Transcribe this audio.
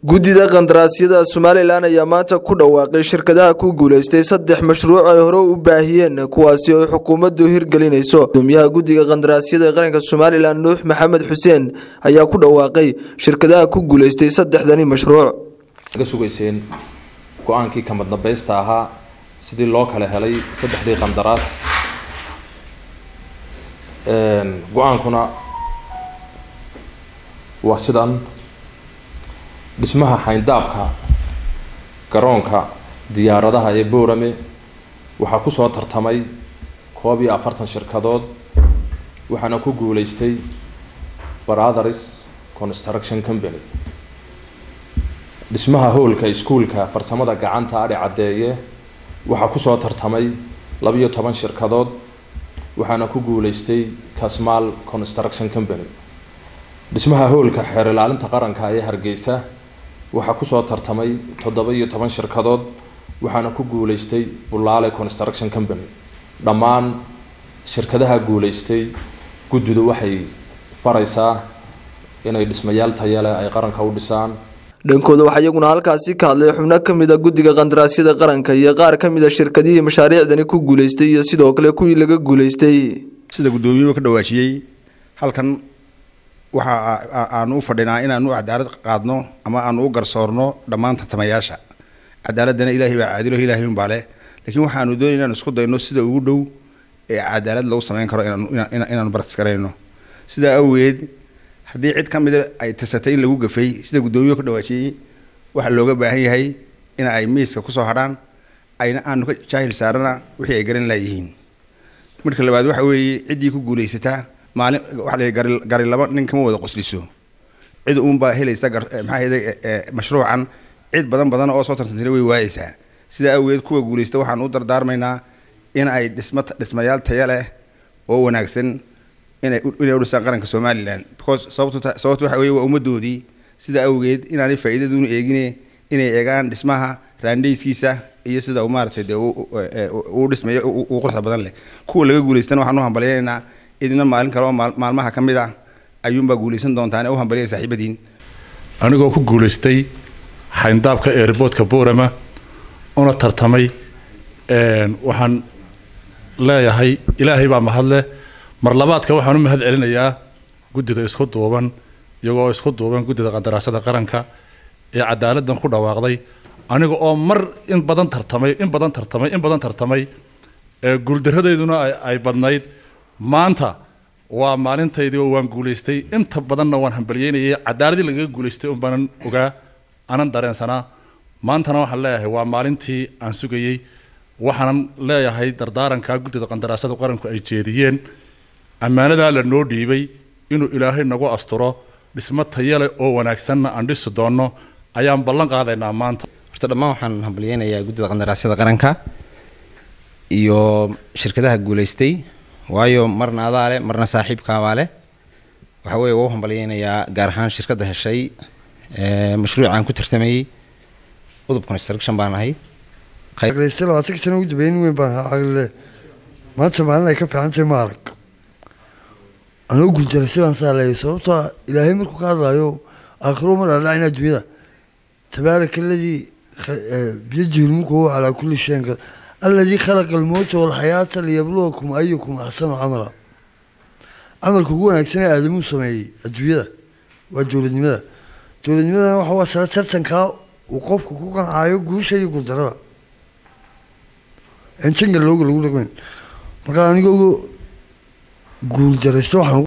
guddida qandaraasyada somalilan ayaa maanta ku dhawaaqay shirkadaha ku guuleystay saddex mashruuc ay hore u baahiyeen kuwaasi oo xukuumaddu hirgelinayso gudoomiyaha guddiga qandaraasyada ee qaranka somalilan nuux maxamed xuseen ayaa ku dhawaaqay shirkadaha ku guuleystay saddexdani mashruuc ga sugayseen go-aankii kamadnabeysta ahaa sidii loo kala helay saddexdii qandaraas go-aankuna waa sidan dhismaha xayndaabka garoonka diyaaradaha ee boorame waxaa kusoo tartamay koob iyo afartan shirkadood waxaana ku guuleystay brothers construction company dhismaha howlka iskuulka farsamada gacanta adhi caddeeye waxaa kusoo tartamay labiyo toban shirkadood waxaana ku guuleystay casmal construction company dhismaha howlka xeer ilaalinta qaranka ee hargeysa waxaa kusoo tartamay toddoba iyo toban shirkadood waxaana ku guuleystay bulaale construction company dhammaan shirkadaha guuleystay guddidu waxay faraysaa inay dhismayaal tayale ay qaranka u dhisaan dhankooda waxaa iyaguna halkaasi ka hadlay xubno ka mid a guddiga qandaraasyada qaranka iyo qaar ka mid a shirkadihii mashaariicdani ku guuleystay iyo sidoo kale kuwii laga guuleystay sida guddoomiyuhu ka dhawaajiyey halkan waxa aanu u fadhinaa inaanu cadaalad qaadno ama aanu u garsoorno dhammaan tartamayaasha cadaaladana ilaahay baa caadilo ilaahay unbaa leh laakiin waxaanu doonay inaanu isku dayno sida ugu dhow ee cadaalad lagu samayn karo inaanu bartis garayno sidaa awgeed haddii cid ka mida ay tirsatay in lagu gafay sida guddoomiyuhu ka dhawaajiyey waxaa looga baahan yahay in ay miiska kusoo hadhaan ayna aanu ka jaahil saarana wixii ay garan laayihiin marka labaad waxa weeye ciddii ku guulaysataa maalin waxa la gari gari laba nin kama wada qosliso cid uunbaa helaysa maxaa yeelay mashruucan cid badan badan oo soo tartantay way waayeysaa sidaa awgeed kuwa guulaysta waxaan u dardaarmaynaa in ay dhisma dhismayaal taya leh oo wanaagsan inay inay u dhisaan qaranka somaliland because sababto sababto waxa weeye waa ummaddoodii sidaa awgeed inaanay faa'iidaduunu eegine inay eegaan dhismaha raandhayskiisa iyo sida uu maaragtay dee uu dhismayo uu quruxda badan leh kuwa laga guulaystana waxaan u hambalyaynaa idina maalin kale oo maalmaha ka mid ah ayuunbaa guulaysan doontaan ee u hambaliyay saaxiibadiin anigoo ku guulaystay xayndaabka eerboodka boorama una tartamay waxaan leeyahay ilaahay baa mahadleh mar labaadka waxaan u mahad celinayaa guddida isku duuban iyagoo isku duuban guddida qandaraasada qaranka ee cadaaladdan ku dhawaaqday aniga oo mar in badan tartamay in badan tartamay in badan tartamay guuldarradeyduna ay badnayd maanta waa maalintaydii oo waan guulaystay inta badanna waan hambalyeynayay cadaaladii lagaga guulaystay un baanan ogaa anan dareensanaa maantana waxaan leeyahay waa maalintii aan sugayey waxaanan leeyahay dardaarankaa guddida qandaraasada qaranku ay jeediyeen ammaanadaa la noo dhiibay inuu ilaahay nagu asturo dhismo tayale oo wanaagsanna aan dhisi doonno ayaan ballan qaadaynaa maanta horta dhammaan waxaan hambalyeynayaa guddida qandaraasyada qaranka iyo shirkadaha guulaystay waayo marna adaa leh marna saaxiibkaabaa leh waxa weeye waa u hambalyeynayaa gaar ahaan shirkadda heshay mashruucaan ku tartamayey udub construction baan ahay aqleysta labaatan sano ugu dambeyn weyn baan ahaa caqlile maanta maalin ay ka fiican tahay ma arag anoo guuldaray sidaan saa leeyay sababtoo ilaahay markuu ka hadlaayo aakhiro ma dhaldhacin adduunyada tabaaraka aladii biyadihi lmulku huwa calaa kulli shayin qad aladii khalaqa almowta walxayaata liyabluwakum ayukum axsanu camala camalka ugu wanaagsan ee aadamuu sameeyey adduunyada waa dowladnimada dowladnimadana waxa waa sare tartankaa uu qofku ku qancaayo guusha iyo guuldarada intanka looga lagu dhaqmeyn markaa aniga uga guuldaraysto waxaan